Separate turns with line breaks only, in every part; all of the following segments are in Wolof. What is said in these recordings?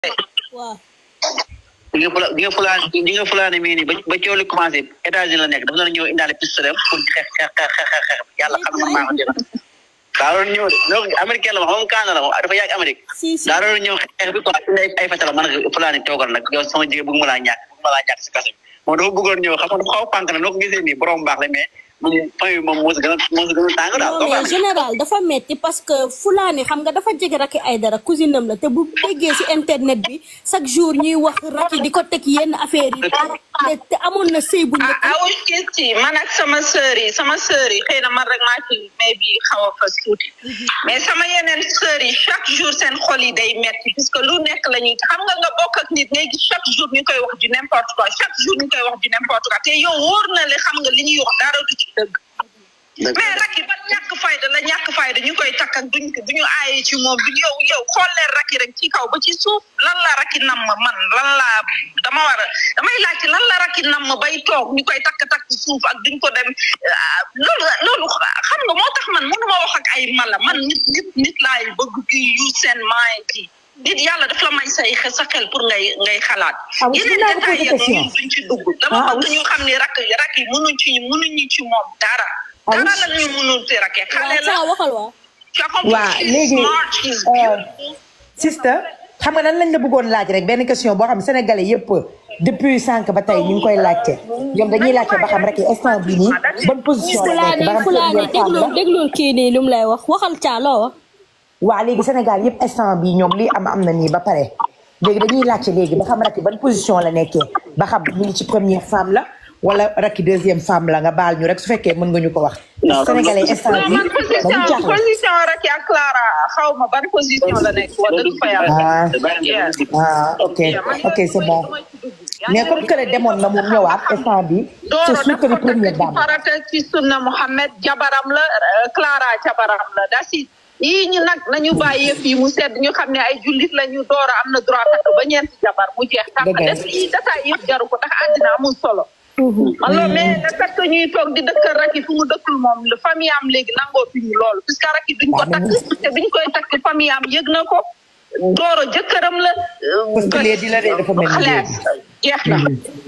waaw
di nga fula di nga fulaane di nga fulaane mii nii ba ba coow li commencé États-Unis la nekk dafa doon ñëw indaale pistolet pour xeex xeex xeex xeex xeex yàlla xam na maa ko dina daa doon ñëw de donc américain la wax moom kaana la moom dafa yàgg Amérique
si si
daa doon ñëw xeex bi quoi indi ay ay fatala man nag fulaane toogal nag yow sama jigéen bëgg ma laa ñàkk bëgg ma laa ñàkk si kaso bi moom dafa bëggoon ñëw xam nga dafa xaw a pànk na noo ko gisee nii borom baax la mais moom famille bi moom moo si gën a moo si gën a tàng daal
non mais général dafa metti parce que fulaani xam nga dafa jege Racky Aïdara cousine am la te bu déggee ci internet bi chaque jour ñuy wax Racky di ko teg yenn affaire yi te te amoon na sëy bu
ah
njëkk
awuj kis ci man ak sama sœur yi sama sœur yi xëy na man rek maa ci mais bi xaw a fas tuuti mais sama yeneen sœur yi chaque jour seen xol yi day metti puisque lu nekk la ñuy xam nga nga bokk ak nit ngay gis chaque jour ñu koy wax du n'importe quoi chaque jour ñu koy wax du n'importe quoi te yow wóor na le xam nga li ñuy wax dara du ci dëgg mais Racky ba ñàkk fayda la ñàkk fayda ñu koy takk ak duñ duñu aaye ci moom duñ yow yow xool leen Racky rek ci kaw ba ci suuf lan la Racky nam ma man lan la dama war a damay laajte lan la Racky nam ma bay toog ñu koy takk takk ci suuf ak duñ ko dem ah, loolu loolu xam nga moo tax man mënuma wax ak ay mala man nit nit nit laay bëgg di use seen mind yi nit yàlla daf la may say xe- sa xel pour ngay ngay xalaat
Ah, oui,
yeneen
dinaa la
détails
poser
yëpp
question.
ñun duñ ci dugg dama
Ah,
bëgg
oui.
ñu xam ni rakk rakk yi mënuñ ci mënuñu ci moom dara
Ah, oui.
dara la ñu mënul ci rakke xale
waaw
la
saa waxal waa
tu as compris
Waa,
she's
léegi,
smart she's
euh,
beautiful
sister xam nga nan lañ la bëggoon laaj rek benn question boo xam ne sénégalais yëpp depuis sànq ba tey ñu ngi koy laajte ñoom dañuy laajte ba xam rek instant bi nii bonne position la nekk
fulaani
ba xam
fulaani
première femme
déglul
la
déglul kii nii lu mu lay wax waxal caa loo wax
waa léegi Sénégal yëpp instant bi ñoom lii am am na nii ba pare léegi dañuy laajte léegi ba xam rek ban position la nekkee ba xam mu ngi ci première femme la wala rakki deuxième femme la nga baal ñu rek su fekkee mën nga ñu ko wax
Non,
sénégalais instant
non
bi
man
dañu
position
jaaxle
position rek ak Clara xaw ma ban position la nekk wax dëgg fa yàlla
ah
Yeah.
ah ok ok c'est bon mais comme que demoon na mu ñëwaat instant bi c'est
Dooro
sûr que ni
dafa
première
nekk ci
dame
farata ci sunna Mohammed jabaram la euh, Clara jabaram la dasi yii ñu nag nañu bàyyi yëf yi mu sedd ñu xam ne ay jullit la ñu dooro am na droit takk ba ñeenti jabar mu jeex tàkk
Dëgg la.
des yi dataay yëpp jaru ko ndax àddina amul solo alors mais le fait que ñuy toog di dëkkal Racky fu mu dëkkul moom le famille am léegi nangoo fi ñu loolu puisque Racky duñ ko takk te biñ koy takk famille am yëg na ko dooro jëkkëram la euh,
Parce que léegi la de dafa mel ni
xalees jeex na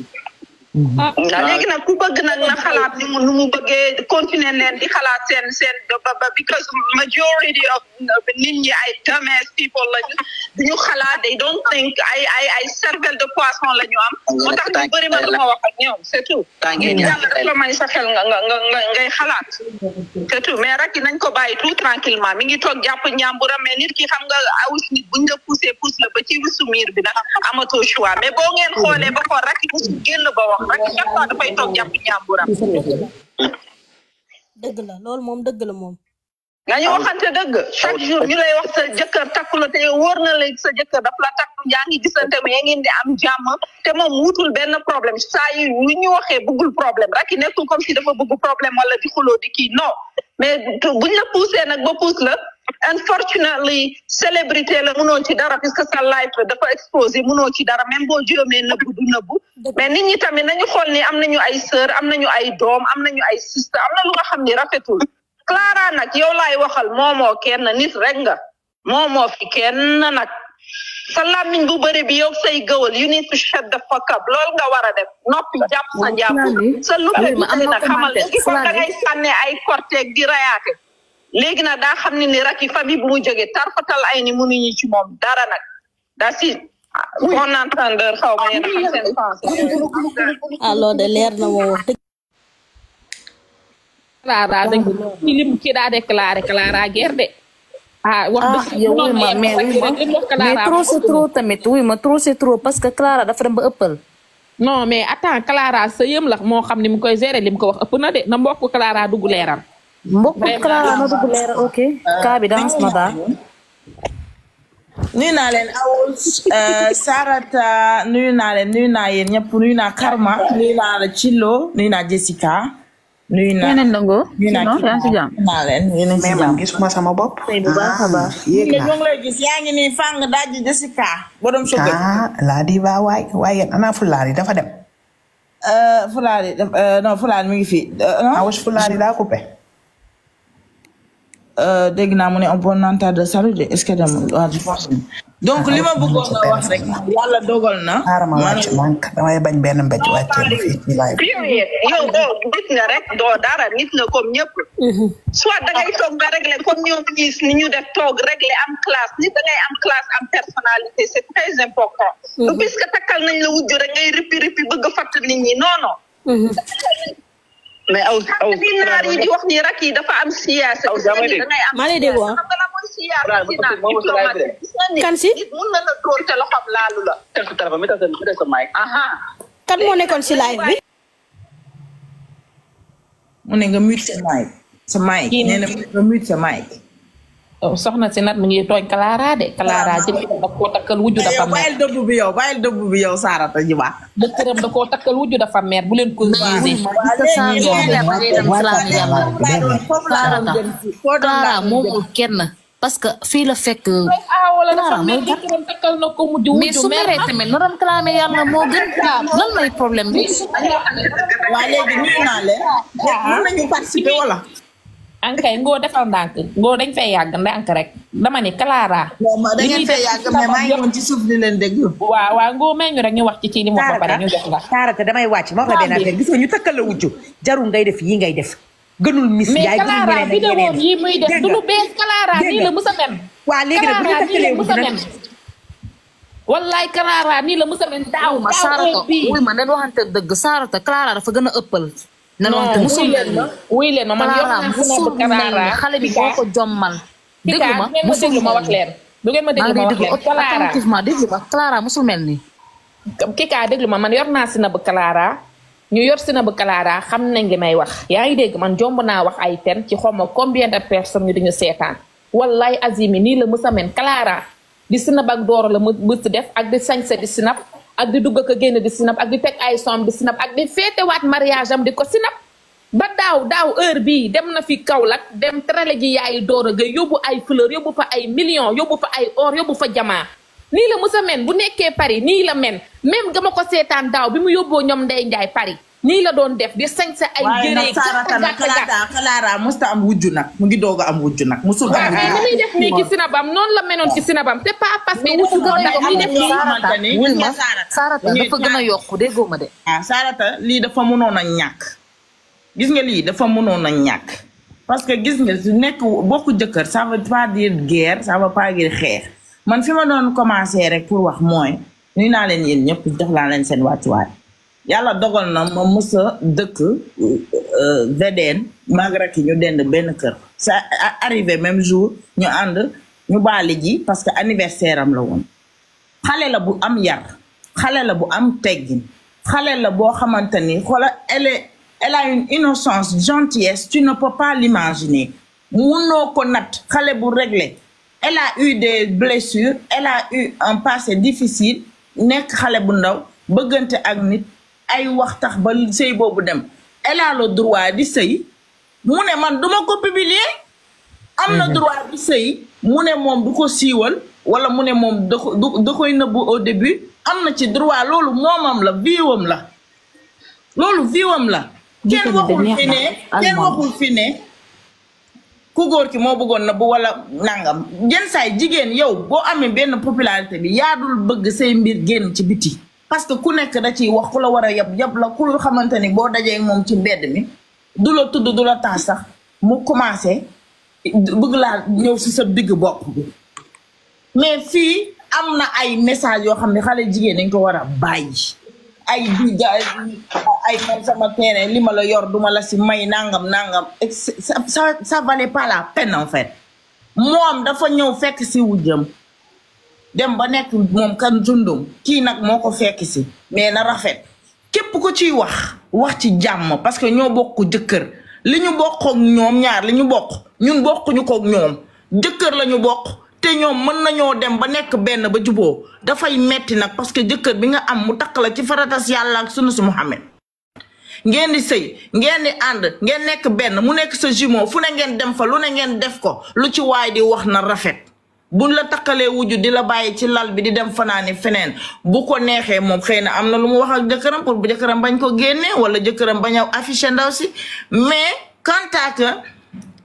ah
waaw léegi nag ku bëgg nag na xalaat ni mu nu mu bëggee continuer leen di xalaat seen seen ba ba because majority of nit ñi ay dumbass people lañu duñu xalaat they don't think ay ay ay cervelle de poisson la ñu am moo tax ñu bëri ma dama wax ak ñoom c'est tout
Tàngee
nit
ñaar
yàlla daf la may sa xel nga nga nga nga ngay xalaat c'est tout mais rek nañ ko bàyyi tout tranquillement mi ngi toog jàpp ñàmburam mais nit ki xam nga awus nit buñ la poussé pousse la ba ci wisu miir bi nag amatoo choix mais boo ngeen xoolee ba xool rek musul génn ba wax rek chaque fois dafay toog jàpp ñàmburam
dëgg la loolu moom dëgg la moom
nga ñu waxante dëgg chaque jour ñu lay wax sa jëkkër takku la te yow wóor na la sa jëkkër daf la takku yaa ngi gisante mais ngeen di am jàmm te moom wutul benn problème saa yu yu ñu waxee bëggul problème rek nekkul comme si dafa bëgg problème wala di xuloo di kii non mais tu- buñ la poussé nag ba pousse la unfortunately célébrité la mënoo ci dara puisque sa life la dafa exposé mënoo ci dara même boo jóomee nëbbu du nëbbu mais nit ñi tamit nañu xool ni am nañu ay sœur am nañu ay doom am nañu ay sister am na lu nga xam ni rafetul Clara nag yow laay waxal moomoo kenn nit rek nga moomoo fi kenn nag sa làmmiñ bu bëri bi yow say gëwal you need to shut the fuck up loolu nga war a def noppi jàpp sa jàpp sa luppe bi tey nag xamal léegi comme da ngay sànne ay korteeg di rayaate léegi nag daa xam ne ni Racky famille bu mu jógee tarfatal ay ni mënuñu ci moom dara nag daa si bon entendeur xaw ma yéen a xam seen français
ah loolu de leer na moom wax dëgg
Clara dañ ko ci lim ci daa déclaré Clara guerre de ah wax
ah
dëgg
yow wuy ma mais wuy ma mais trop c'est trop tamit wuy ma trop c'est trop parce que Clara dafa dem ba ëppal
non mais attends Clara sa yëm la moo xam ni mu koy gérer li mu ko wax ëpp na de na mbokk Clara dugg leeral
mbokk Clara na dugg leer ok cas bi dans na daal
nuyu naa leen awul Sarata nuyu naa leen nuyu naa yéen ñëpp nuyu naa Karma nuyu naa la Chilo nuyu naa Jessica nuyu naa
yeneen ndongo
nuyu naa
sinon yaa ngi si jàmm
nuyu naa leen yéen a ngi si
mais man
jàmm.
gisuma sama bopp.
tey bu baax a baax
yéeg
ñoo
naa
ngi lay gis yaa ngi nii fang daaji Jessica borom sugar
ah laa di ba waay waaye yéen ana fulaari dafa dem.
Fulaari non Fulaari mi ngi fi
ah was fulaari daa coupé.
euh, dégg naa mu ne un bon entente de salut de est-ce que dem waa je pense que- donc li ma bëggoon a wax rek yàlla dogal na
xaaral ma wàcc mank damay bañ benn mbéj wàccee ma fii ci live
period yow doo nit nga rek doo dara nit nga comme ñëpp soit da ngay toog nga régler comme ñoom ñiis ni ñu def toog régler am classe nit da ngay am classe am personnalité c'est très important puisque takkal nañ la wujju rek ngay rippi rippi bëgg a fatt nit ñi non non
mais aw aw
bi naar yi di wax ni rak yi dafa am siyaasa
Aw,
gis nga
damay
ni
dégg.
da ngay am
maa lay dégg
siyaasa.
waaw.
xam nga la mooy siyaasa
Bravo,
ci naan
moom aussi laay
diplomatie gis nga ni
Kan si?
nit mun na la dóor te loxoom laalu la
tel sa téléphone mi tal sa mi tal sa mic
aha
kan moo nekkoon si live bi
mu ne nga mute sa mic sa mic
Kii
nee na nga mute sa mic
Oh, soxna si nat mu ngi tooñ Clara de Clara jëkkëram da koo takkal wujju dafa
yow
mer
bàyyil dëbb bi yow bàyyil dëbb bi yow Sarata ji baax
jëkkëram da koo takkal wujju dafa mer bu leen ko
mais wuy ma gis nga saa yoo xam ne da ngay dem salaam yàlla
foofu laa doon jëm si foo doon
Clara
laa doon jëm
moomul kenn parce que fii la fekk
ah wala dafa
Clara
mer
mooy gat
jëkkëram takkal na ko mujj
mais
wujju
su
mer
meree tamit na doon clamé yàlla moo gën lan mooy problème bi
waa léegi nuyu naa leen mën nañu participer wala
ankay ngoo defal ndànk ngoo dañ fay yàgg ndànk rek dama ni Clara
bon ma da
li
ngeen
ñuy
fee
def
yàgg
ci
mais maa
sabab
ngi
yëpp-
woon ci suuf di leen déglu
waaw waaw ngoo may ñu rek ñu wax ci ci li mu wax ba pare ñu jox la
Sarata damay wàcc ma wax la benn affaire gis nga ñu takkal la wujju jarul ngay def yi ngay def gënul Miss
mais
Ndiaye gënul
Clara
ñeneen ak
vidéo
ñeneen.
yi muy def
Dégg
du
nga.
lu bees Clara
Dégg
nii
nga.
la musa men
waa léegi nag bu ñu
Clara nii
takkalee
la
wujju
musa
nag
men wallaay Clara nii la musa men daaw
ma
daaw
Sarata
heure bii
wuy ma nen waxante dëgg Sarata Clara dafa gën a ëppal nen
non
waxante musul
wuy leen ma wuy leen ma man yor
Clara
naa
musul
snap
mel
Clara
ni xale bi boo ko jommal déglu ma
ngeen ma
musul
déglu ma
mel
wax leen du ngeen ma
maa
déglu
ngi
ma wax
déglu
leen Clara
attentivement déglu ma Clara musul mel ni
kii kaa déglu ma man yor naa si na bu Clara ñu yor si na bu Clara xam nañ li may wax yaa ngi dégg man jomb naa wax ay ten ci xawma combien de personnes ñu dañu seetaan wallaay azimi nii la mësa men Clara di sinap ak dooro la mu mës def ak di sañse di sinap ak di dugg ak a génn di sinap ak di teg ay som di sinap ak di féetewaat mariage am di ko sinap ba daaw daaw heure bii dem na fi Kaolack dem trale ji yaayi dooro ga yóbbu ay fleur yóbbu fa ay millions yóbbu fa ay or yóbbu fa jamaa nii la musa men bu nekkee Paris nii la men même gama ko seetaan daaw bi mu yóbboo ñoom Ndey Njaay Paris nii la doon def di sañse ay
waaye
jëree
nag Sarata nag Clara Clara musta am wujju nag mu ngi doog a am wujju nag musul am
waaw mais ni
wujju
muy def nii ci sinabam noonu la menoon ci sinabam c'est pas parce que wutu moo tax muy def nii
xamante ni
wuy
gis
ma
nga Sarata
Sarata
dañuy
dafa gën a yokku déggoo ma de
ah Sarata lii dafa mënoon a ñàkk gis nga lii dafa mënoon a ñàkk parce que gis nga su nekk bokku jëkkër ça veut pas dire guerre ça veut pas dire xeex man fi ma doon commencer rek pour wax mooy nuy naa leen yéen ñëpp jox laa leen seen wàccuwaay yàlla dogal na ma mës a dëkk VDN magra ki ñu dend benn kër ça a- arrivé même jour ñu ànd ñu baali ji parce que anniversaire am la woon xale la bu am yar xale la bu am teggin xale la boo xamante ni xoola elle est elle a une innocence gentillesse tu ne peux pas l'imaginer munoo ko nat xale bu réglé elle a eu des blessures elle a eu un passé difficile nekk xale bu ndaw bëggante ak nit ay wax tax ba sëy boobu dem elle a le droit di sëy mu ne man duma ko publier am na droit di sëy mu ne moom du ko siiwal wala mu ne moom da ko du- da koy nëbbu au début am na ci droit loolu moomam la viwam la loolu viwam la kenn waxul fi ne kenn waxul fi ne ku góor ki moo bëggoon na bu wala nangam yenn saay jigéen yow boo amee benn popularité bi yaa dul bëgg say mbir génn ci biti parce que ku nekk da ciy wax ku la war a yab yab la ku xamante ni boo dajee ak moom ci mbedd mi du la tudd du la tax sax mu commencé bëgg laa ñëw si sa digg bopp bi mais fii am na ay message yoo xam ne xale jigéen dañ ko war a bàyyi ay di ga ay man sama terrain li ma la yor duma la si may nangam nangam et c'est- ça ça ça valait pas la peine en fait moom dafa ñëw fekk si wujjam dem ba nekk moom kan jundum kii nag moo ko fekk si mais na rafet képp ko ciy wax wax ci jàmm parce que ñoo bokk jëkkër li ñu bokk ak ñoom ñaar li ñu bokk ñun bokkuñu ko ak ñoom jëkkër la ñu bokk te ñoom mën nañoo dem ba nekk benn ba juboo dafay metti nag parce que jëkkër bi nga am mu takk la ci faratas yàlla ak sunu si Muhammad ngeen di sëy ngeen di ànd ngeen nekk benn mu nekk sa jumeau fu ne ngeen dem fa lu ne ngeen def ko lu ci waay di wax na rafet buñ la takkalee wujju di la bàyyi ci lal bi di dem fanaani feneen bu ko neexee moom xëy na am na lu mu wax ak jëkkëram pour bu jëkkëram bañ ko génnee wala jëkkëram bañ a affiché ndaw si mais quant à que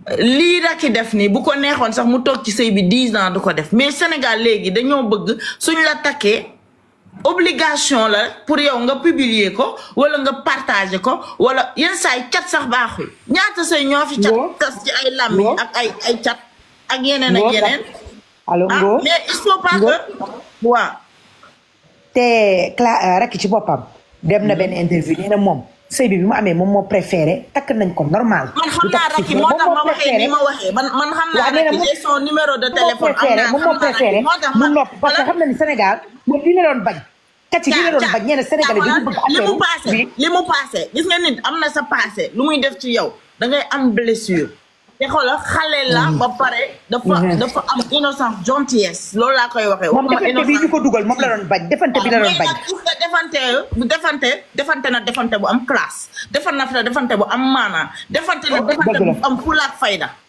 lii Racky def nii bu ko neexoon sax mu toog ci sëy bi dix ans du ko def mais Sénégal léegi dañoo bëgg suñ la takkee obligation la pour yow nga publier ko wala nga partager ko wala yenn saa yi cat sax baaxul ñaata sëy ñoo fi cat
Ngor.
tas ci ay làmmiñ
Ngor.
ak ay ay cat ak yeneen ak
Ngor,
yeneen
allo
ah
Ngo
mais il faut pas
Ngor.
que waaw
te Cla Racky ci boppam dem na benn interview nee na moom sëy bi bi mu amee moom moo préféré takk nañ ko normal.
man xam
du
naa
takk
Racky
ci
moo
moom
tax ma
moo
waxee
préféré
ni ma waxee man man xam naa
waaw nee na
Racky
moom-
j'ai son numéro de
moom moo
téléphone am
préféré
naa
moom
xam
moo
naa
préféré
Racky moo tax
mu
ma
nopp parce que xam na ni Sénégal moom lii la doon bañ. kat ci lii la doon bañ ñeneen Sénégalais dañu bëgg
li mu
affaire
passé
bi.
li mu passé gis nga nit am na sa passé lu muy def ci yow da ngay am blessure te xoolal xale la ba pare dafa dafa am innocence gentillesse loolu laa koy waxee
moom
waxuma
defante bi ñu ko dugal moom la doon bañ defante bi la doon
mais
bañ.
nag gis nga defante bu defante defante na defante bu am classe defante na defante bu am maanaa defante na defante
Dëgg la.
bu am fulaak fayda